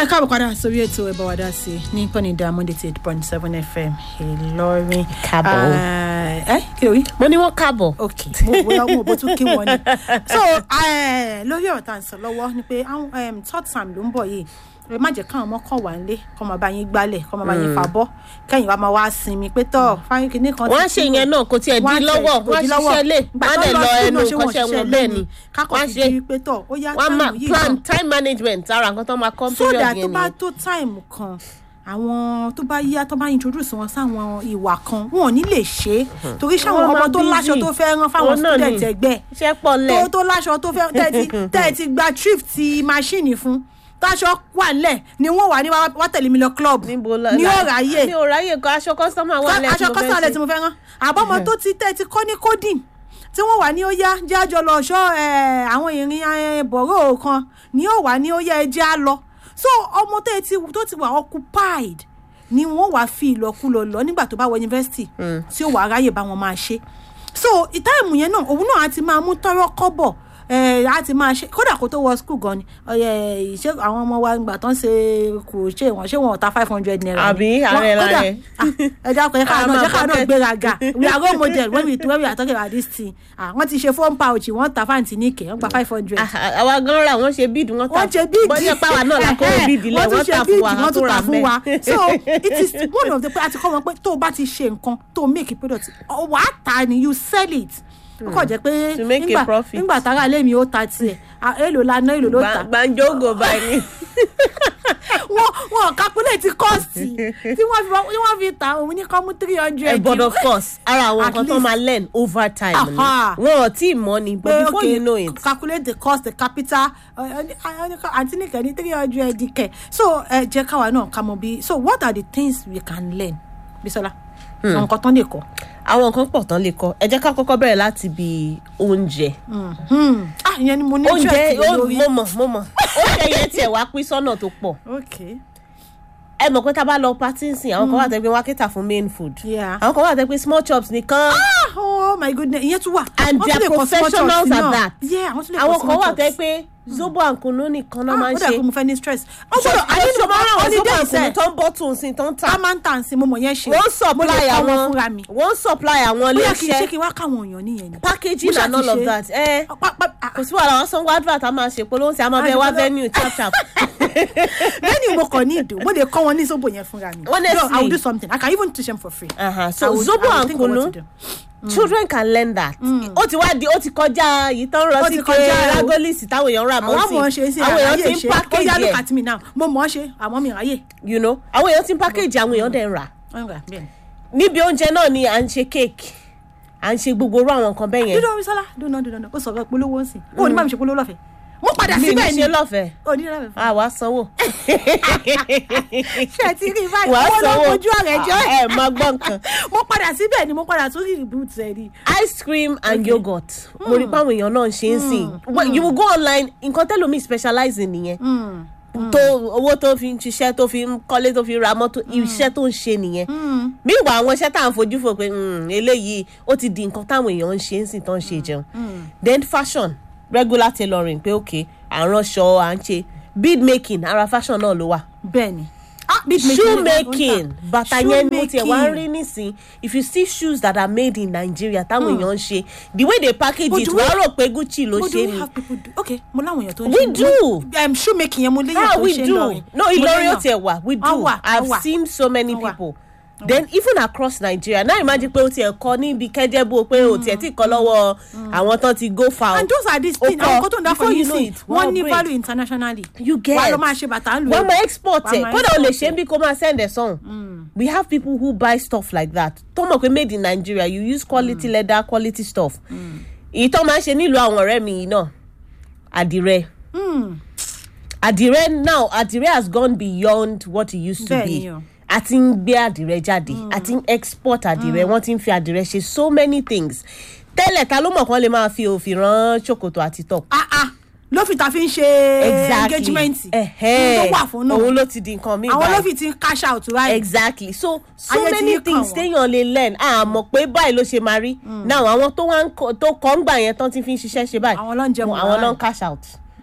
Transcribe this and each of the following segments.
ẹ káàbọ̀ padà sórí ètò ẹ̀bọ̀ wàdà sí i ní pọ́nì ìdá monday ti eight point seven fm ìlọrin. Káàbọ̀. ẹ kí ló rí. mo ní wọn káàbọ̀. ok mo bóyá mo bó tún kí wọn ni. so eh, lórí ọ̀rọ̀ tá à ń sọ lọ́wọ́ ni pé àwọn em, third time ló ń bọ̀ yìí ẹ má jẹ́ káwọn ọmọ kàn wá nílé kọ́ máa bá yín gbálẹ̀ kọ́ máa bá yín fàbọ́ kẹ́yìn wá máa wá sinmi pé tọ́ fáyín kìíní kan wọ́n á ṣe ìyẹn náà kò tiẹ̀ di lọ́wọ́ wọ́n á ṣiṣẹ́ lé wọ́n á dẹ̀ lọ ẹnu kọ́ṣẹ́ wọn bẹ́ẹ̀ ni kákọ̀ wọ́n á fi ṣe di pé tọ́ ó yá wọ́n á máa táìmù yìí plan náà time management ara nǹkan tó máa kọ́ so period that tó yẹn bá nìyẹn. tó táìmù kan àwọn tó bá yá tó bá introduce wọn sáwọn ìwà kan wọn ò ní lè ṣe é torí sáwọn Wọ́n ọmọ máa tó láṣọ busy. tó fẹ́ rán fáwọn Òun náà student ni. ẹgbẹ́ iṣẹ́ pọ̀ tó lẹ̀ tó láṣọ tó fẹ́ tẹ́ ẹ ti tẹ́ ẹ ti gba trip ti machine fún táṣọ wà nílẹ̀ ni wọ́n wà ní wá wá tẹ̀lé mi lọ club níbo la ní la- ọ̀ráyè mi ò ráyè kọ aṣọ kọ́sọ́mà wà lẹ́yìn aṣọ kọ́sọ̀ alẹ́ tí mo fẹ́ rán àbọ̀mọ tó ti tẹ́ ti kọ́ ní coding tí wọ́n wà ní ó yá jẹ́ àjọ lọ ṣọ́ ẹ̀, àwọn ìrìn ẹ̀, bọ̀rọ̀ kan ní ó wà ní ó yá ẹjẹ́ á lọ so ọmọ tó ti tó ti wà occupied ni wọ́n wà fi ìlọkulọ lọ nígbà tó bá wọ yunifásitì tí ó wà ráyè bá wọn máa ṣe so ìtáìmù yẹn náà òun náà á ti máa mú tọrọ kọ́bọ̀ ẹ á ti máa ṣe kódà kó tó wọ skul gan ni ọyẹ ìṣe àwọn ọmọ wa gbà tán ṣe kò ṣe wọn ṣé wọn ò ta five hundred naira ni. Àbí, Wọ́n- ààrẹ kódà, láàrẹ. ah, ẹ dákun ẹ ká A náà máa jẹ́ ká náà pocket. gbéraga we are role model when we when we are talking about this thing ah wọ́n ti ṣe phone pouch wọ́n ta fáǹtì ní ìkẹ́ wọ́n gba five hundred. Ah, ah, àwa gan ra wọ́n ṣe bíìdì wọ́n ta wọ́n ṣe bíìdì bọ́jẹ́ pàwọ́ náà la kó bíìdì lẹ̀ wọ́n tún wọ́n ṣe ta fún bíìdì wa wọ́n tó tún ra ta fún wa mẹ́. so it is one of the pé a ti kọ́ wọn pé tó o bá ti ṣe nǹkan tó o make a product ọ wà á ta ni you sell it ó kàn jẹ́ pé To make a nígbà profit. nígbà tára ilé mi ó ta tiẹ̀ ah, èlò la ná èlò ló ta gbàǹjógò báyìí wọ́n wọ́n calculate cost tí wọ́n fi tí wọ́n fi ta òun ní kọ́ mú three hundred. Eh, but of course ara àwọn At nǹkan tó least- máa learn over time ni Aha. wọn ò tí ì mọ̀ ni but before you know it calculate the cost the capital àti nìkan ní three hundred kẹ so ẹ jẹ́ káwa náà ká mọ bí so what are the things we can learn bisola àwọn nǹkan tán lè kọ. àwọn nǹkan pọ̀ tán lè kọ́ ẹ jẹ́ ká kọ́kọ́ bẹ̀rẹ̀ láti bi oúnjẹ ah ìyẹn ni mo ní oúnjẹ interest ó- lórí. mo mọ̀ mo mọ̀ oúnjẹ yẹn tiẹ̀ wá pín sọ́nà tó pọ̀ okay ẹ mọ̀ pé tá a bá lọ party nsìn àwọn kan wà tẹ́ pé wọ́n á cater fún main food Yeah. àwọn kan wà tẹ́ pé small chops nìkan ah oh my goodness ìyẹn tún wà. and Wọ́n they tún are lè kọ small professionals chops at náà. that yeah àwọn tún lè kọ àwọn small kan wà chops. tẹ́ pé zobo and kunu nìkan náà máa ah ń ó dà ṣe pé mo fẹ́ ní stress. ó ṣé gbọ́dọ̀ ṣé ṣé máa ń ràn wọ́n zobo holiday and kunu sẹ́ẹ̀ tó ń bọ́ tún sí tó ń tà a máa ń tà sí mo mọ̀ yẹn ṣe. wọ́n mo supply lè kọ́ wọn àwọn fúnra mi. wọ́n supply àwọn bóyá kì í ṣe iléeṣẹ́ kí n wá káwọn èèyàn nìyẹn ni. packaging Mo ṣáà and ti all of ṣe. that ẹ Pa- pa- ah, kò sí wàhálà wọn sanwó advert a máa ṣe polówó sí a máa bẹ wá Àìpolówó. venue chap chap lẹ́yìn mo kàn ní ìdò mo lè kọ́ wọn ní zobo yẹn fúnra mi. Honestly. no i will do something i can even teach them for free. Uh-huh. I so will- zobo I will and think of what kunu to do. children can learn that ó ti wá di ó ti kọjá yìí tán rọ Ó sí ti ké kọjá o. ragolisi táwọn èèyàn rà àwọn mọ́ àmọ̀ ṣe sí sí àwọn èèyàn àráyè ti ń ṣe ó yá package look ẹ̀ at me now mo mọ̀ ọ́ ṣe àmọ́ mi ráyè. you know àwọn èèyàn ti ń package àwọn èèyàn dẹ̀ ń rà ọ̀nà bẹ́ẹ̀ níbi oúnjẹ náà ni à ń ṣe cake à ń ṣe gbogbo orú àwọn nǹkan bẹ́ẹ̀ yẹn dídọ̀ Bísọ́lá dúnà dúnà ó sọ̀rọ̀ polówó ń sìn ó ní bá mi ṣe polówó lọ́fẹ̀ẹ́ mo padà mi ní síbẹ̀ ni ṣe lọ́fẹ̀ẹ́ ó ní lọ́fẹ̀ẹ́ fún àwa sanwó ṣe ti rí báyìí wàá owó ló sanwó mojú ọ̀rẹ́ jẹ́ ẹ máa gbọ́ nǹkan mo padà síbẹ̀ ni mo padà tún rí reboot ẹ̀ ni. ice cream and yogurt mo rí páwọn èèyàn náà ń ṣe ń sìn Well, you will go online nǹkan tẹ́lómi specialize in nìyẹn tó owó tó fi ń ṣiṣẹ́ tó fi ń kọ́lé tó fi ń ra mọ́tò iṣẹ́ tó ń ṣe nìyẹn meanwhile àwọn iṣẹ́ tá à ń fojú fò pé "Hmm, eléyìí ó ti di nǹkan táwọn èèyàn ń ṣe ń sìn tó ń ṣe jẹun then fashion regular tailoring pé ok à ń ránṣọ à ń ṣe bead making ara fashion náà ló wà bẹ́ẹ̀ ni ah bead making shoe ni wọ́n ń tà. making bàtà yẹn mo tiẹ̀ wá ń rí Shoemaking. nísìn if you see shoes that are made in Nigeria táwọn èèyàn ń ṣe the way they package But it do we- wàá rò pé Gucci ló But do ṣe we ni have people do okay mo láwọn èèyàn tó ń We ṣe do. um, shoemaking yẹn mo léyàn ah tó ń we ṣe do lọrin no Mo Ìlọrin ó léyàn. tiẹ̀ wà we do Wọ́n wà, I've wọ́n wà. seen so many Wọ́n wà. people then even across Nigeria now imagine pé o tiẹ̀ kọ́ níbi kẹ́jẹ́bú pé o tiẹ̀ tí kọ́ lọ́wọ́ àwọn tán ti go far and those are these Ó things kọ́, àwọn kan tó ń dá before fún you yìí know sí it, wọ́n wọ́n ní break. value internationally you get wàá lọ máa ṣe bàtà ń lò wọ́n máa export Wàá ẹ̀ máa kódà o lè export ṣe ẹ̀. bí kò máa send ẹ̀ sọ̀hún we have people who buy stuff like that tó mọ̀ pé made in Nigeria you use quality leather quality stuff èyí tó máa ń ṣe nílùú àwọn ọ̀rẹ́ mi yìí náà àdìrẹ àdìrẹ now àdìrẹ has gone beyond what it used to Bẹ́ẹ̀ni be o. a ti ń gbé àdìrẹ jáde a ti ń export àdìrẹ wọ́n ti ń fi àdìrẹ ṣe so many things tẹ́lẹ̀ ta ló mọ̀ kán lè máa fi òfin rán ṣòkòtò àti top ah ah ló fi ta fi ń ṣe exactly engagement Ẹ̀hẹ́. tó wà fún náà òun ló ti di nǹkan mi àwọn ló fi ti ń cash out right exactly so so Ayé ti many yí kàn things wọ́n. téèyàn lè learn a mọ̀ pé báyìí ló ṣe máa rí now àwọn tó wá ń kọ tó kọ́ ń gbà yẹn tán ti fi ń ṣiṣẹ́ ṣe báyìí Àwọn ló ń jẹun àwọn ló ń báyìí. cash out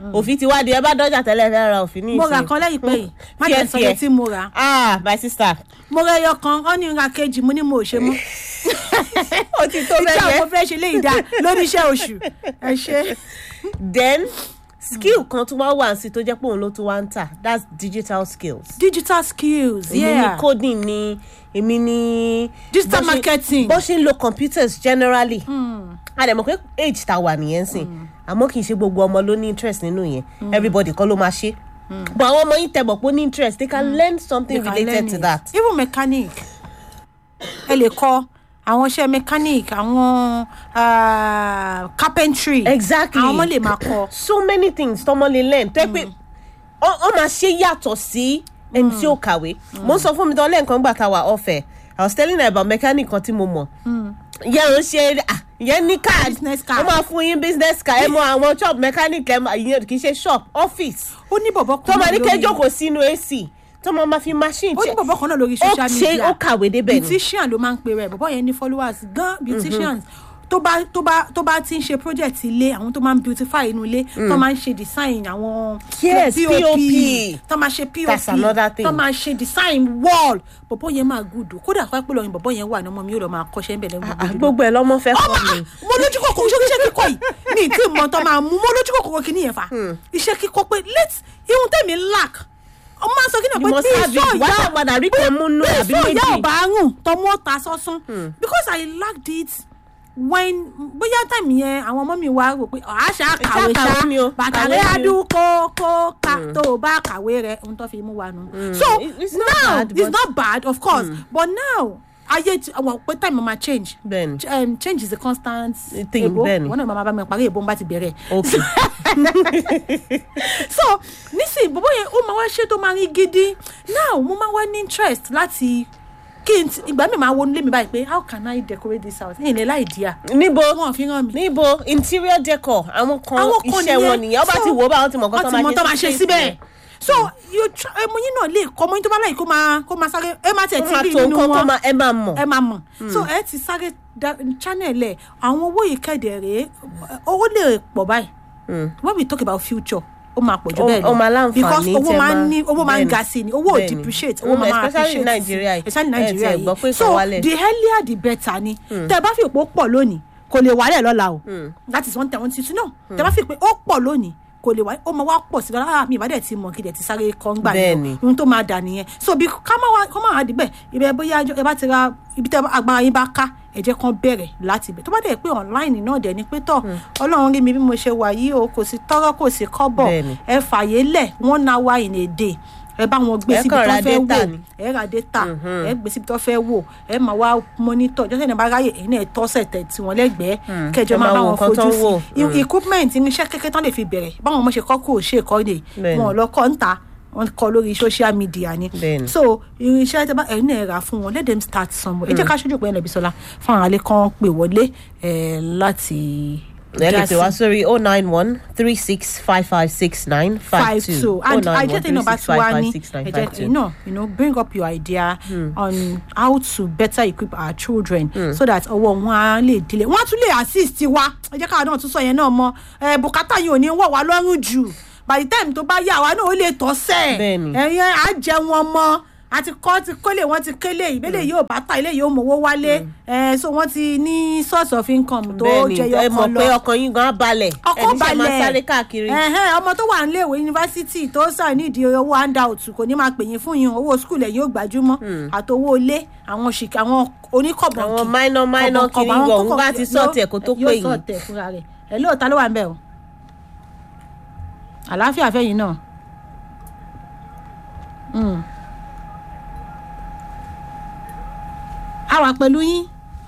òfin ti wá di ẹ bá dọ́jà tẹ́lẹ̀ fẹ́ ra òfin ní mo ìsìn ra kan lẹ́yìn pé yìí má jẹ́ sọ Fíẹ́, yẹn tí mo rà ah my sister mo rẹ ẹyọ kan ọ́ ní ra kejì mo ní mo ò ṣe mọ́ ó ti tó ìjà bẹ́ẹ̀ mo fẹ́ ṣe léyìí dáa lórí iṣẹ́ oṣù ẹ ṣe. then skill kan tún wá wà sí tó jẹ́ pé òun ló tún wá ń tà that's digital skills. digital skills èmi ní yeah coding ni èmi ní. Digital bó ṣe- marketing. bó ṣe ń lo computers generally. a dẹ̀ mọ̀ pé age ta wà nìyẹn sìn àmọ́ kì í ṣe gbogbo ọmọ ló ní interest nínú yẹn everybody kọ́ ló máa ṣe. but àwọn ọmọ yìí tẹ̀ bọ̀ pé ó ní interest they can learn something You can related learn to it. that. even mechanic ẹ lè kọ àwọn iṣẹ́ mechanic àwọn ah, carpentry exactly àwọn ọmọ lè máa kọ so many things tọmọ lè learn tó yẹ pé ọ ọ máa ṣe yàtọ̀ sí ẹni tí ó kàwé mo ń sọ fún mi tán lẹ́ẹ̀kan gbà tá a wà ọ̀fẹ́ i was telling her about mechanic kan tí mo mọ̀ yẹn ò ń ṣe ah, yẹn ní card Business card. ó máa fún yín business card ẹ mọ àwọn shop mechanic ẹ máa ìyẹn kì í ṣe shop office ó ní bọ̀bọ̀ tó kan máa ní náà kẹjọ lórí kò sínú ac tó máa ma fi machine ó ní bọ̀bọ̀ kan náà lórí ó social ṣe media ó kàwé débẹ̀ ni beautician ló máa ń pe rẹ̀ bọ̀bọ̀ yẹn ní followers gan beauticians tó bá tó bá tó bá ti ń ṣe project ilé àwọn tó máa ń beautify inú ilé tó máa ń ṣe design àwọn Yes, POP. tó máa ṣe pop That's another thing. tó máa ṣe design wall bọ̀bọ̀ yẹn máa gùdù kódà fún pé lọ́yìn bọ̀bọ̀ yẹn wà ní ọmọ mi yóò lọ máa kọ́ṣẹ́ ń bẹ̀rẹ̀ Ah, gbogbo gbogbo ẹ lọmọ fẹ́ ọmọ kọ́ mi. ah, mo lójú kòkòrò ṣé iṣẹ́ kíkọ́ yìí mi ì tí ì mọ̀ tán máa mú mo lójú kòkòrò kìíní yẹn fa iṣẹ́ kíkọ́ pé let ihun tẹ̀mí lack ọmọ máa ń sọ kí ni You pé must bí have it. ìṣó Wá ìyá padà rí kan mú nú bí àbí ìṣó ìyá méjì. ò bá rùn tọmọ ta sọ́sún because I lacked it when bóyá tẹ̀mí yẹn àwọn ọmọ mi wá rò pé àṣà kàwé kàwé ṣá ni o, bàtà kàwé rẹ̀ ni o. adú kó kó ká tó o bá kàwé rẹ̀ ohun tó fi mú wa nù. so It- it's not now bad, it's but- not bad of course but now ayé ti àwọn pé time ma change Bẹ́ẹ̀ni. Ch- um, change is a constant Thing, ebo bẹ́ẹ̀ni. wọn náà máa bá mi parí ebo n bá ti bẹ̀rẹ̀ okay so nísìnyí bọ́bọ́ yẹn ó máa wá ṣe tó máa rí gidi now mo máa wá ní interest láti kí n ti ìgbà mi máa wo nílé mi báyìí pé how can I decorate this house ní ilẹ̀ láì díà níbo wọn fi hàn mí. níbo interior decor àwọn kan àwọn kan iṣẹ́ wọn nìyẹn ọba So, ti wò ó bá wọn ti mọ̀ wọ́n ti mọ̀ tó máa ṣe síbẹ̀ so you try ẹmu yín náà lè kọ́ ọmọ yín tó bá láyìí kó máa kó máa sáré ẹ má tiẹ̀ wọ́n ti máa rí tó nínú nǹkan tó wọn máa ẹ máa mọ̀ ẹ máa mọ̀ so ẹ ti sáré da- channel ẹ̀ àwọn owó yìí kẹ̀dẹ̀ rèé owó lè pọ̀ báyìí when we talk about future ó máa pọ̀ jù Ó- bẹ́ẹ̀ lọ ó máa láǹfààní because owó tẹ́ máa ń máa- ní owó máa ń bẹ́ẹ̀ni. ga sí ni owó ò Bẹ́ẹ̀ni. depreciate owó Mm, máa máa especially appreciate Nigeria sí yìí. especially Ẹ Nigeria tiẹ̀ gbọ́ pé yìí kò so wálẹ̀. the earlier the better ni tẹ́ ẹ bá fi pé ó pọ̀ lónìí kò lè wálẹ̀ lọ́la o that is one thing I want you to know tẹ́ ẹ bá fi pé ó pọ̀ lónìí kò lè wá ó máa wá pọ̀ sí i rárá mi ìbádẹ́ ti mọ̀ kí dẹ̀ ti sáré kọ́ ń gbà Bẹ́ẹ̀ni. yẹn ohun tó máa dà nìyẹn so bí ká má wá kọ́ máa wá dìbẹ̀ ibẹ̀ bóyá ẹ bá ti ra ibi tẹ́ agbára yín bá ká ẹ jẹ́ kán bẹ̀rẹ̀ láti ibẹ̀ tó bá dẹ̀ pé online náà dẹ̀ ni pé tọ̀ ọlọ́run rí mi bí mo ṣe wà yìí o kò sí tọ́rọ́ kò sí kọ́bọ̀ Bẹ́ẹ̀ni. ẹ fàyè lẹ̀ one hour in a day ẹ bá wọn gbé Ẹ síbi kàn tó ra fẹ́ data wò ni. ẹ ra data ẹ gbé síbi tó fẹ́ wò ẹ máa wá monitor jọ́sẹ̀ ní bá ráyè ẹ̀yin náà tọ́sẹ̀ tẹ̀ tí wọ́n lẹ́gbẹ̀ẹ́ kẹjọ ẹ máa máa bá wo wọn nǹkan tó fojú ń wò. sí I- equipment irinṣẹ́ kékeré tán lè fi bẹ̀rẹ̀ báwọn ọmọ ṣe kọ́ kó o ṣe kọ́ lè Bẹ́ẹ̀ni. wọn ò lọ kọ́ ń ta wọn kọ́ lórí social media ni Bẹ́ẹ̀ni. so irinṣẹ́ tẹ́ bá ẹ̀yin náà rà fún wọn let them start somewhere ẹ jẹ́ ká ṣojú pé ẹnlẹ́bí sọlá fún àwọn alẹ́ kan pè wọlé ẹ̀ láti ẹ lè dá pè wá sí. sórí oh nine one three six five five six nine five five two two oh and nine I one just three know six about five five Wani. six nine I five just, you two. know, you know, bring up your idea on how to better equip our children so that ọwọ́ wọn á lè dílé. Wọ́n á tún lè assist wa. Ẹ jẹ́ káwa náà tún sọ yẹn náà mọ́. Ẹ bùkátà yìí ò ní wọ̀ wá lọ́rùn jù. By the time tó bá yá àwa náà ó lè tọ́ sẹ̀. Bẹ́ẹ̀ni. Ẹ̀yin á jẹ wọn mọ́. Àti kọ́ ti kólé wọ́n ti kélé ìbílẹ̀ yóò bá ta ilé yóò mọ̀wó wálé. Ẹ so wọ́n ti ní source of income tó bẹ́ẹ̀ni jẹyọ ẹ kan mọ̀ lọ pé ọkàn yín gan á balẹ̀ ọkọ ẹni ṣe balẹ̀ máa sáré káàkiri. Ẹ̀hẹ́n, ọmọ tó wà níléèwé yunifásitì tó sàn nídìí owó handout kò ní máa pè yín fún yín owó skul ẹ̀ yóò gbajúmọ̀ àtowó ilé àwọn òṣìkà àwọn oníkọ̀bọ̀nkì Àwọn minor- minor kọ̀bọ̀nkọ̀bọ̀, kiri àwọn gan, òun kọ̀kọ̀- bá ti sort ẹ̀ kó tó yóò pè yín. sort ẹ̀ fúnra rẹ̀ ẹ̀ lóòótọ́ ló wà ń bẹ̀ o àlàáfíà fẹ́yìn náà. Mm. a wà pẹ̀lú yín.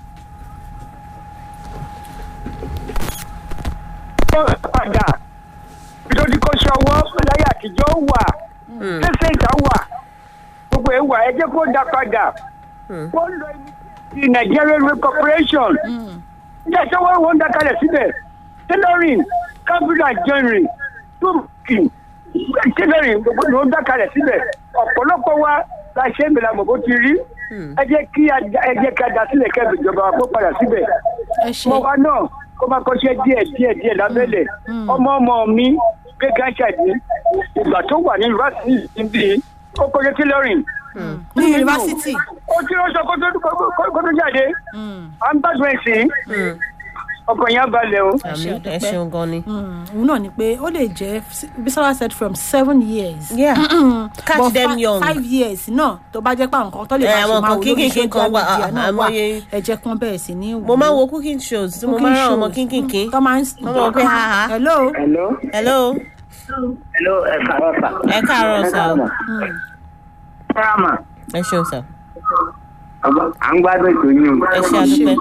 padà nítorí kó ṣọwọ́ láyé àtijọ́ wà ṣẹ̀ṣẹ̀ ìta wà gbogbo ẹ̀ wà ẹ jẹ́ kó dá padà kó lọ ti Nigeria Railway Corporation ní ẹ̀ṣọ́ wọn wọ́n ń dá kalẹ̀ síbẹ̀ tailoring capital joinery tóòkì tailoring gbogbo ló ń dá kalẹ̀ síbẹ̀ ọ̀pọ̀lọpọ̀ wa la ṣe é mìíràn mọ̀ bó ti rí ẹ jẹ́ kí a dá- ẹ jẹ́ kí a dá sílẹ̀ kẹ́bi ìjọba kó padà síbẹ̀ ẹ ṣe mo wa náà kó máa kọ́ṣẹ́ díẹ̀ díẹ̀ díẹ̀ lábẹ́lẹ̀ ọmọ ọmọ mi gbé gánṣẹ́ ní ìgbà tó wà ní yunifásitì níbi ó kọjá tailoring. ní yunifásitì. ó tí ó sọ kó tó kó tó jáde à ń gbàgbọ́ ẹ̀sìn ọkàn yẹn balẹ̀ o. àmì ẹ àdúpẹ́. ṣeun gan ni. òun náà ni pé ó lè jẹ́ bisola said from seven years. Yeah. catch But them fi- young. five years náà tó bá jẹ́ pé àwọn kan tó lè Eh, máa àwọn ṣe máa kan wò lórí kínkínkín kan social wà, media ah, náà wà àmọye- ẹ̀jẹ̀ kan bẹ̀rẹ̀ sí ní mo máa ń wo cooking shows tí mo máa ń rán ọmọ kínkínkín. tó máa ń Wọ́n mọ̀ pé ha ha. hello hello. hello hello ẹ kàrọ̀ sà. ẹ káàárọ̀ sà o. fúrámà ẹ ṣeun sà à ń gbádùn ètò yìí o. ẹ ṣe àdúpẹ́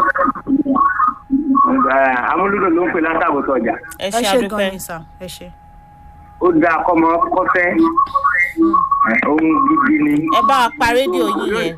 amúlùdò ló ń pè látàbọ̀tọ̀ ọjà. ẹ ẹ ṣe ṣe gan àdúpẹ́. ni sà ẹ ṣe. ó dáa kọ́mọ kọ́fẹ́ ohun gidi ni. ẹ bá wa pa rédíò yín yẹn.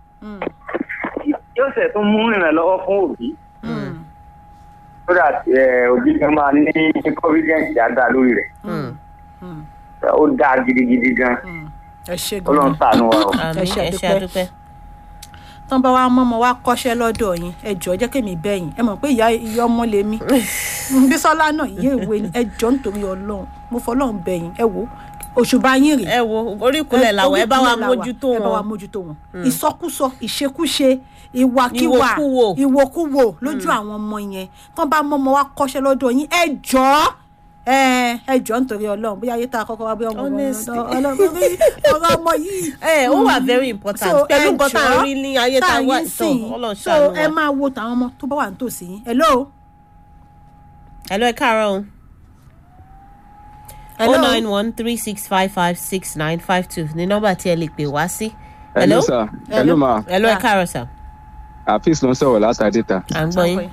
yóò ṣe tún mú ìrànlọ́wọ́ fún òbí. so that eh, òbí kan máa ní confidence dáadáa lórí rẹ̀. Mm. ó dáa gidigidi gan. ẹ ṣe gan ọlọ́run ni. ṣàánú wa o. àmì Ẹ ṣe ẹ ṣe àdúpẹ́. àdúpẹ́. tán bá wa mọ́mọ́ wa kọ́ṣẹ́ lọ́dọ̀ yín ẹ jọ̀ọ́ jẹ́ kémi bẹ́yìn ẹ mọ̀ pé ìyá ìyá ọmọ lèmi bísọ́lá náà ìyá ìwé ni ẹ jọ̀ọ́ nítorí ọlọ́run mo fọlọ́run bẹ̀yìn ẹ wò òṣùbà yín rèé ẹ wo orí ìkúnlẹ̀ làwọn ẹ bá wa orí ìkúnlẹ̀ la wà, mójútó ẹ bá wa wọn. mójútó wọn ìsọkúsọ ìṣekúṣe ìwàkiwà Ìwòkuwò. ìwòkuwò lójú àwọn ọmọ yẹn tán bá mọ́mọ́ wa kọ́ṣẹ́ lọ́dọ̀ yín ẹ jọ̀ọ́ ẹ ẹ jọ̀ọ́ nítorí ọlọ́run bóyá ayé tá a kọ́kọ́ wá bí ọmọ Honestly. ọlọ́run ọ̀rọ̀ ọmọ yìí ẹ ó wà very important So, pẹ̀lú ẹ nǹkan tá a jọ̀ọ́, rí ní ayé tá a wà yín ìtàn sìn. ọlọ́run so ṣàánú ẹ wa. máa wo tàwọn ọmọ tó bá wà nítòsí yín hello hello ẹ káàárọ̀ o. hello oh nine one three six five five six nine five two ní nọ́mbà tí ẹ lè pè wá sí. hello sir hello ma hello ẹ Yeah. káàárọ̀ sà afis ló ń sọ̀rọ̀ látàdé ta à ń gbọ́ yín.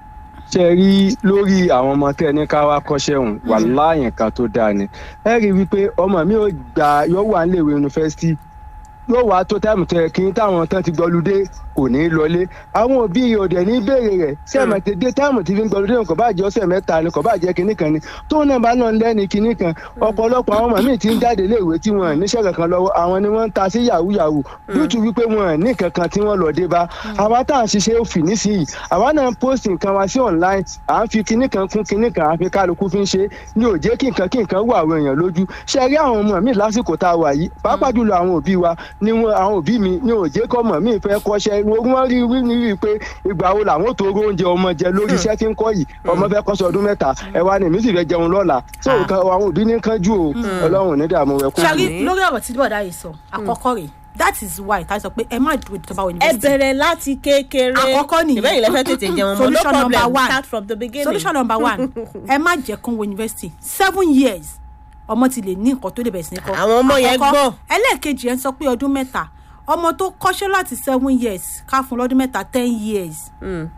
ṣe rí lórí àwọn ọmọ tẹ ní ká wá kọ́ṣẹ́ òun wà láàyè kan tó dáa ni ẹ rí i wípé ọmọ mi ò gbà yóò wà níléèwé yunifásitì yóò wá tó táìmù tẹ kí n táwọn tán ti gbọlúdé kò ní í lọlé àwọn òbí rẹ̀ òdẹ ní béèrè rẹ̀ sẹ́mẹ̀tẹ̀ dé táìmù tí fi ń gbọlúdé kò bá jẹ́ ọ̀sẹ̀ mẹ́ta ni kò bá jẹ́ kinní kan ni tóun náà bá náà lẹ́ni kinní kan ọ̀pọ̀lọpọ̀ àwọn ọmọ mi ti ń jáde léèwé tí wọn níṣẹ́ kankan lọ́wọ́ àwọn ni wọ́n ń ta sí yahoo yahoo lótú wípé wọn ní kankan tí wọ́n lọ dé bá àwa tá à ń ṣiṣẹ́ òfin nísìnyí àwa náà ń post nǹkan wa sí online à ń fi kinní kan kún kinní kan à ń fi kálukú fi ń ṣe ní ò jẹ́ kí nǹkan kí nǹkan wọ àwọn èèyàn lójú ṣe rí àwọn ọmọ mi lásìkò tá a wà yìí pàápàá jùlọ àwọn òbí wa ni wọn àwọn òbí mi ní ò jẹ́ kọ́ mọ̀ mí fẹ́ kọ́ṣẹ́ wọ́n rí wí ní rí i pé ìgbà wo làwọn tó ró oúnjẹ ọmọ jẹ lórí iṣẹ́ tí ń kọ́ yìí ọmọ fẹ́ kọ́ṣẹ́ ọdún mẹ́ta ẹ wá ní èmi sì fẹ́ jẹun lọ́la tó nǹkan àwọn òbí ní kánjú o ọlọ́run ò ní dààmú rẹ kú. ṣàrí lórí ọ̀rọ̀ tí bọ̀dá yìí sọ àkọ́kọ́ rèé that is why tá a sọ pé ẹ má dúró tó bá wọ ẹ yunifásitì bẹ̀rẹ̀ láti kékeré. Àkọ́kọ́ nìyẹn. ìbẹ́yìn lẹ́fẹ̀ẹ́ tètè jẹun mọ́ no Solution number problem one. start from the beginning. solution number one ẹ má jẹ́ kán wọ yunifásitì seven years ọmọ ti lè ní nǹkan tó lè bẹ̀rẹ̀ sí ní kọ́ Àwọn ọmọ yẹn Àkọ́kọ́, gbọ́n. ẹlẹ́ẹ̀kejì ẹ̀ ń sọ pé ọdún mẹ́ta ọmọ tó kọ́ṣẹ́ láti seven years ká fún lọ́dún mẹ́ta ten years Mm.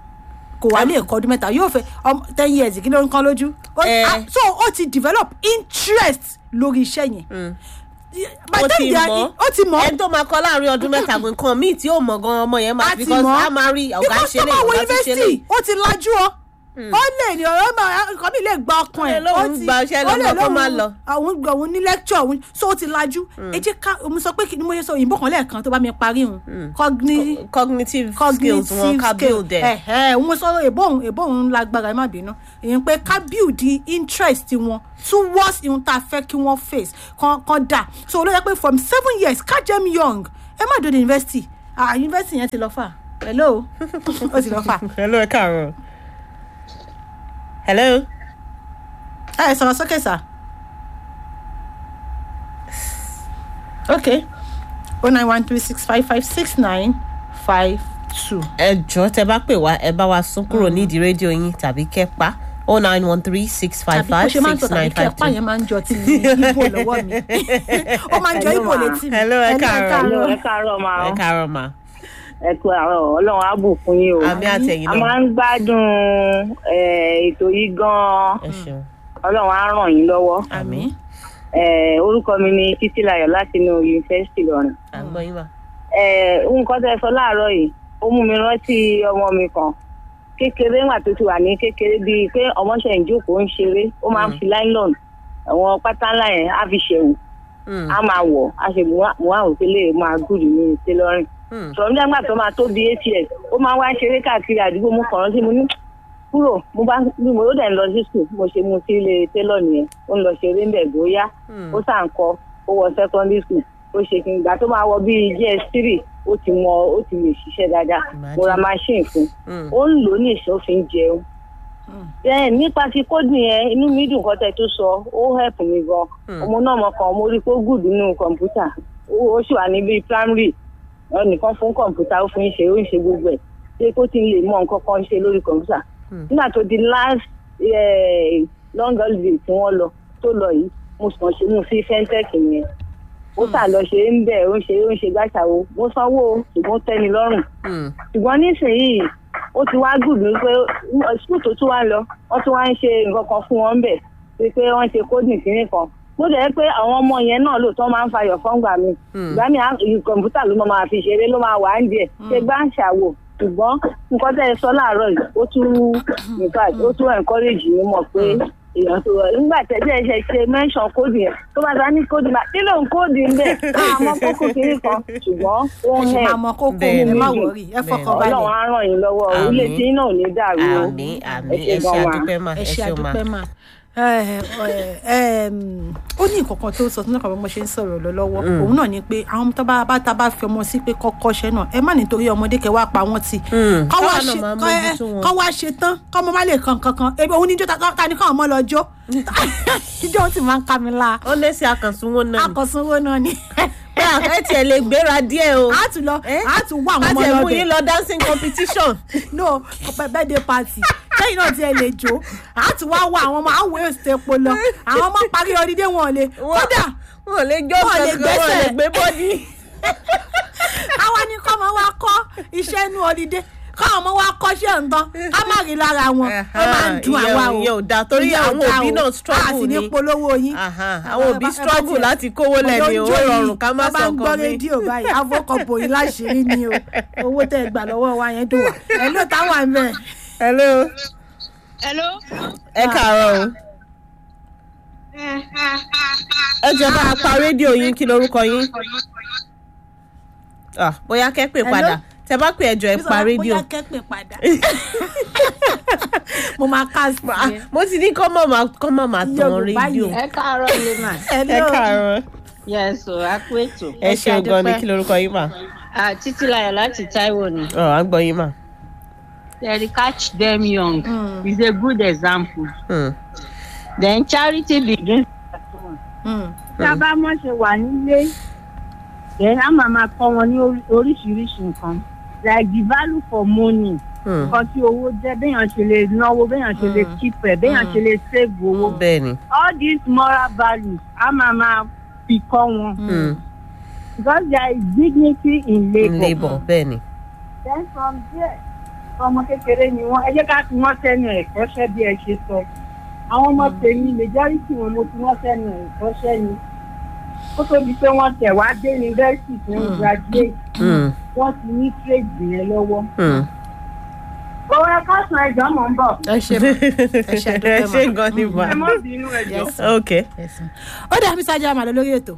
kò wá lè kọ́ ọdún mẹ́ta yóò fẹ́ ọmọ ten years kí ló ń kán lójú Ó- Eh. ah, so ó ti develop interest lórí iṣẹ́ yẹn By ó the time ti they are- mọ̀ ó ti mọ̀ ẹni tó máa kọ́ láàrin ọdún mẹ́ta gan nǹkan míì tí ó mọ̀ gan ọmọ yẹn máa a ti because mọ̀ a máa rí ọ̀gá because ṣe tó lè bá wọ ọ̀gá ti ṣe lè. yunifásitì ó ti lajú ọ ó lè ní ọ̀rọ̀ máa nǹkan mi lè gba ọkàn ẹ̀ Ó lè lóun ó ti- gba iṣẹ́ ó lè lọ́gbọ̀n kó má lóun- lọ. àwọn òun ní lecture òun so ó ti lajú ẹ jẹ́ ká mo sọ pé kí ni mo yẹ sọ òyìnbó kan lẹ́ẹ̀kan tó bá mi parí òun cogni cognitive skills wọn ká build ẹ̀. ẹ ẹ òun sọ èbó òun èbó òun lágbára ẹ má bínú èyí pé ká build the interest wọn towards ihun tá a fẹ́ kí wọ́n face kan kan dà so olóyè pé from seven years catch them young ẹ má dòde university ah university yẹn ti lọ fà hello ó ti lọ fà hello ẹ káàárọ̀. hello. ẹ sọ̀rọ̀ sókè sà ok oh nine one three six five five six nine five two. ẹ jọ tẹ bá pè wá ẹ bá wa sún kúrò nídìí rédíò yín tàbí kẹpa oh nine one three six five tàbí bó five ṣe máa ń six sọ tàbí nine kí five ẹ̀pá two. yẹn máa ń jọ ti ibo lọ́wọ́ mi ó máa ń jọ Hello, ibo ma. létí mi Hello, ẹ káàárọ̀. ẹ káàárọ̀ máa ẹ káàárọ̀ mà. ẹ kú àárọ̀ ọlọ́run á bù fún yín o. àmì àtẹ̀yìn a náà máa ń gbádùn eh, ètò yìí gan-an ẹ ṣeun. ọlọ́run á ràn yín lọ́wọ́. àmì Eh, orúkọ mi ni títílayọ̀ láti inú yunifásitì lọ́rùn. à ń gbọ́ yín mà. Eh, nǹkan tẹ́ ẹ sọ láàárọ̀ yìí ó mú mi rántí ọmọ mi kan kékeré ńgbà tó ti wà ní kékeré bíi pé ọmọ ṣe ń jókòó ń ṣeré ó máa ń fi nylon àwọn pátá ńlá yẹn á fi ṣẹ̀wù Mm, á máa wọ̀ á ṣe mú àwọn òkèlè máa gùdù ní tailoring mm. sọ̀rọ̀ nígbà tó máa tó bí eight years ó máa wá ṣeré káàkiri àdúgbò mú kàn rántí mo ní kúrò mo bá bí mo dẹ̀ ń lọ sí sùn mo ṣe mu sí ilé télọ̀ nìyẹn ó ń lọ ṣeré ń bẹ̀ bóyá ó sà ń kọ ó wọ secondary school ó ṣe kí n gbà tó máa wọ bíi gs three ó ti mọ ó ti lè ṣiṣẹ́ dáadáa mo ra machine fún Mm. ó ń lò ó ní ìṣòfin jẹun bẹ́ẹ̀ nípa ti kódì yẹn inú mi dùn kọ́tẹ́ tó sọ ó help mi gan ọmọ náà mọ kan mo rí i pé ó gùd nínú kọ̀ǹpútà ó ó sì wà níbi primary ẹnìkan fún kọ̀ǹpútà ó fún ń ṣe ó ń ṣe gbogbo ẹ̀ ṣé kó ti lè mọ nǹkan kan ṣe lórí kọ̀ǹpútà nígbà tó di last eh, long holiday tí wọ́n lọ tó lọ yìí mo sàn ṣe mú sí fintech yẹn ó sà lọ ṣe ń bẹ̀ ó ń ṣe ó ń ṣe gbàṣàwó mo sanwó o, ṣùgbọ́n ó tẹ́ mi lọ́rùn Mm. ṣùgbọ́n nísìnyìí ó ti wá gùn mí pé skul tó tún wá lọ wọ́n tún wá ń ṣe nǹkan kan fún wọn bẹ̀ pé pé wọ́n ṣe coding kínní kan bó dẹ̀ pé àwọn ọmọ yẹn náà lóòótọ́ máa ń fayọ̀ fọ́ngbà mi ìgbà mi à- ì- kọ̀ǹpútà ló máa fi ṣeré ló máa wà á ń jẹ ṣe gbá ń ṣàwò ṣùgbọ́n nǹkan tẹ́ ẹ sọ láàárọ̀ yìí ó tún in fact ó tún encourage mi mọ̀ pé èèyàn tó rọ nígbà tẹ́jẹ́ ṣe ṣe mention coding yẹn tó bá ta ní coding bá nílò ń coding bẹ́ẹ̀ àmọ́ kókó kínní kan ṣùgbọ́n ó ẹ ń ṣe help máa mọ kókó Bẹ́ẹ̀ ẹ ni. má wọrí ẹ fọkàn ọlọ́run balẹ̀ á ràn yín lọ́wọ́ Àmín. orílẹ̀ tí náà ò ní dàrú o àmì àmì ẹ ẹ ṣe ṣe gan wa. àdúpẹ́ mà ẹ ẹ ṣe ṣe mà. àdúpẹ́ mà ẹ ẹ ẹm, ó ní nǹkan kan tó sọ tó náà kàn bí mo ṣe ń sọ̀rọ̀ lọ lọ́wọ́ òun náà ni pé àwọn tó bá bá ta bá fi ọmọ sí pé kọ́kọ́ ṣẹ́ náà ẹ má nítorí ọmọdé kẹ wá pa wọ́n tì Mm. kọ́ wá Káwa náà ṣe máa kọ́ ẹ- mójútó wọn. kọ́ wá ṣe tán kọ́ ọmọ má lè kan kankan ebi òun níjó ta ta ni káwọn ọmọ lọ jó ijó ó sì máa ń ká mi la ó lé sí àkànṣunwó náà ni akọ̀sánwó náà ni pé àkẹ́ tiẹ̀ lè gbéra díẹ̀ o a tún lọ Eh? a tún wá àwọn ká ọmọ tiẹ̀ lọ mú bẹ̀ yín lọ dancing competition. no birthday party lẹ́yìn náà tí ẹ lè jó a tún wá wá àwọn ọmọ àwọn èsì epo lọ àwọn ọmọ parí ọdídé wọn ò lè kódà wọn ò lè jó Wọn ò lè kankan wọn ò lè gbẹ́sẹ̀. gbé bọ́dí. àwa ni kọ́ ọmọ wa kọ́ iṣẹ́ inú ọdídé kọ́ ọmọ wa kọ́ṣẹ́ nǹkan ká má rí lára wọn ó máa ń dun Ìyẹn àwa ò- o ìyẹn ò dáa torí Ìyẹn ò àwọn dáa òbí o. náà a sì struggle ní ni. polówó yín Aha, àwọn òbí Ẹ bá- ẹ bá struggle tiẹ̀- láti kówó lẹ́ni Ọjọ́ owó yìí, rọrùn ká má tá bá sọ ń gbọ́ nǹkan mi. rédíò báyìí avọ́kọ̀bò yìí láṣìírí ni o owó tẹ́ ẹ gbà lọ́wọ́ wa yẹn dùn wá ẹ̀ ló táwọn àmì ẹ̀. hello Hello. ẹ káàárọ̀ o ẹ jẹ́ bá a pa rédíò yín kí lorúkọ yín Ah, bóyá kẹ́ pè Hello? padà tẹ bá pè ẹjọ́ ẹ pa rédíò bóyá kẹ́pẹ́ padà mo máa ká sí Ah, ẹ. mo ti ní kọ́ mọ̀ máa kọ́ mọ̀ máa tan Yorùbá rédíò yẹn. ẹ káàárọ̀ ilé mà. ẹ Hello. káàárọ̀ yes o a kú ètò. ẹ Ẹ ṣe ṣeun gan ni àdúpẹ́. kí lorúkọ yín mà Ah, títílayọ̀ láti taiwo ni. ọ à ń gbọ́ yín mà. They catch them young Mm. is a good example. Hmm. then charity begins at home. Mm. tí a bá mọ̀ ṣe wà nílé then a máa máa kọ́ wọn ní orí- oríṣiríṣi nǹkan like the value for money Hmm. nǹkan tí owó jẹ́ béèyàn ṣe lè náwó béèyàn ṣe lè keep ẹ̀ béèyàn ṣe lè save owó bẹ́ẹ̀ ni. all these moral values a máa máa fi kọ́ wọn Hmm. because there is dignity in labour. labour bẹ́ẹ̀ ni. then from there ọmọ kékeré ni wọn ẹ jẹ́ ká fi wọ́n sẹ́nu ẹ̀kọ́ṣẹ́ bí ẹ ṣe sọ àwọn ọmọ tèmi majority wọn mo fi wọ́n sẹ́nu ẹ̀kọ́ṣẹ́ ni kó tó di pé wọ́n tẹ̀ wá dé university tí wọ́n graduate Hmm. wọ́n ti ní trade yẹn lọ́wọ́. Hmm. owó ẹ káàsán ẹjọ́ mọ̀ ń bọ̀ ẹ ṣe mà ẹ ṣe ẹ àdúpẹ́ ṣe mà. gan ni mà. ẹ mọ́ bínú ẹjọ́. Yes. ok ó dà mí sáájú àmàlà lórí ètò.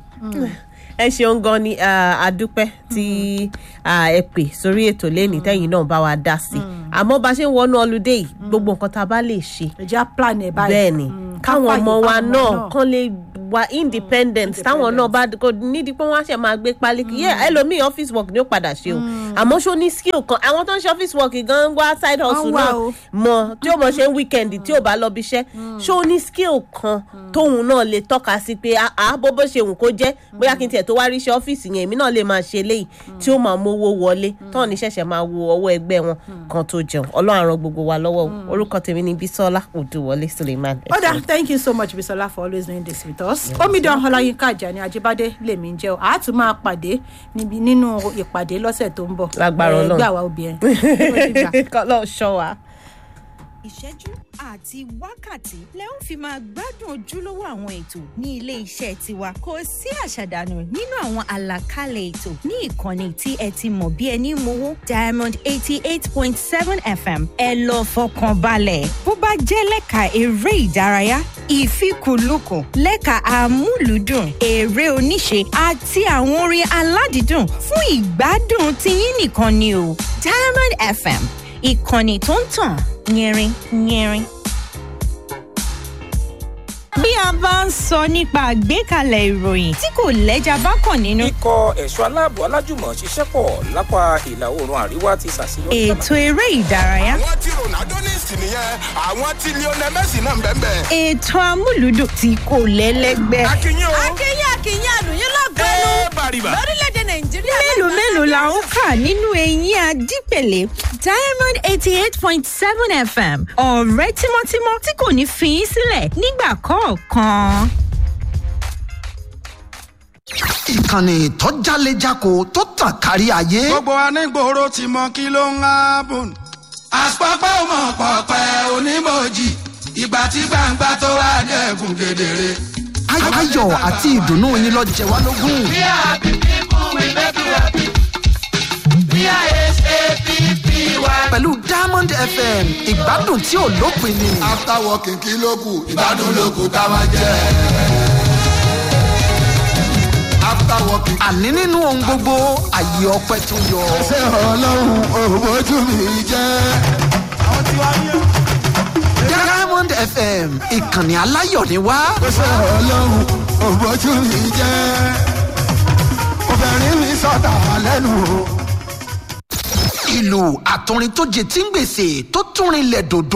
ẹ ṣeun gan ni ah, àdúpẹ́ tí ah, ẹ pè sórí ètò lẹ́nìí tẹ́yìn náà bá wa dá sí àmọ́ bá ṣe ń wọnú ọlùdé yìí gbogbo nǹkan tá a bá lè ṣe ìjà plan ẹ̀ báyìí. bẹ́ẹ̀ ni Mm, ká káwọn fààyè ọmọ wa fáwọn náà kán lè wà independent táwọn náà bá kò nídìí pé wọ́n á ṣe máa gbé pálí kì yẹ ẹlòmíì office work ni ó padà ṣe o àmọ́ ṣó ní skill kan àwọn tó ń ṣe office work gan wá side hustle wá náà o. mọ tí ó mọ ṣe ń weekend tí ò bá lọ bí iṣẹ́ ṣó ní skill kan tóun náà lè tọ́ka sí pé àá bó bó ṣe wù kó jẹ́ bóyá kí n tiẹ̀ tó wá rí iṣẹ́ ọ́fíìsì yẹn èmi náà lè máa ṣe léyìí tí ó máa mówó wọlé tán ní ṣẹ̀ṣẹ̀ máa wo ọwọ́ ẹgbẹ́ wọn kan tó jẹun ọlọ́run á ran gbogbo wa lọ́wọ́ o. orúkọ tèmi ni Bísọ́lá Odúwọlé Suleiman. ẹ ó dà ṣeun. thank you so much bisola for always doing this with us. omidan ọláyínká àjàní ajíbádé lèmi ń jẹ́ o a tún máa pàdé níbi nínú ìpàdé lọ́sẹ̀ tó ń bọ̀. Lágbára Eh, Ọlọ́run. ẹgbẹ́ àwa obìnrin. Ó ti gbà. kọ́lọ́ ṣọ́ wa. ìṣẹ́jú àti wákàtí lẹ ń fi máa gbádùn ojúlówó àwọn ètò ní ilé iṣẹ́ tiwa kò sí àṣàdànù nínú àwọn àlàkalẹ̀ ètò ní ìkànnì tí ẹ ti mọ̀ bí ẹni mowó diamond eighty eight point seven fm ẹ lọ fọkàn balẹ̀ bó bá jẹ́ lẹ́ka eré ìdárayá ìfikùnlukùn lẹ́ka àmúlùdùn eré oníṣe àti àwọn orin aládìídùn fún ìgbádùn tiyín nìkan ni o diamond fm ìkànnì tó ń tàn yẹrin yẹrin. bí a bá ń sọ nípa àgbékalẹ̀ ìròyìn tí kò lẹ́jà bá kàn nínú. ikọ̀ ẹ̀ṣọ́ aláàbò alájùmọ̀ ṣiṣẹ́ pọ̀ lápá ìlà oòrùn àríwá ti ṣàṣeyọrí. ètò eré ìdárayá. àwọn tí ronaldo ní ìsìn nìyẹn àwọn tí lionel messi náà ń bẹ́ẹ̀ bẹ́ẹ̀. ètò amúlùdùn tí kò lẹ́lẹ́gbẹ́. akínyìn o. akínyìn akínyìn àlùyìn lọ́gbẹ́nu ẹ bàrìbà. lórílẹ̀‐èdè nàìjíríà. mélòó mélòó la ń kà nínú eyín adípèlé diamond eighty eight point seven fm ọ̀rẹ́ tímọ́tímọ́ tí kò ní fi í sílẹ̀ nígbà kọ̀ọ̀kan. ìkànnì tó jálejako tó tàn kárí ayé. gbogbo anígboro ti mọ kí ló ń hábùn. àpapọ̀ mọ̀ pọ̀pẹ́ onímọ̀jì ìgbà tí gbangba tó wà dẹ́kun kedere. ayọ̀ àti ìdùnnú yín lọ jẹ wá lógún. we are happy people we make you happy. we are sappy. pẹ̀lú diamond fm ìgbádùn tí ò lópin ni. after working kí ló kù ìgbádùn ló kù ká máa jẹ. after working. àní nínú ohun gbogbo àyè ọpẹ tó yọ. ṣé ọlọ́run òbójú mi jẹ́. àwọn tí wàá yẹ. diamond fm ìkànnì aláyọ̀ ni wá. ṣé ọlọ́run òbójú mi jẹ́. obìnrin mi sọ̀tà lẹ́nu o ìlú àtọrin tó jẹ tí ń gbèsè tó túnrin lẹ̀ dòdò.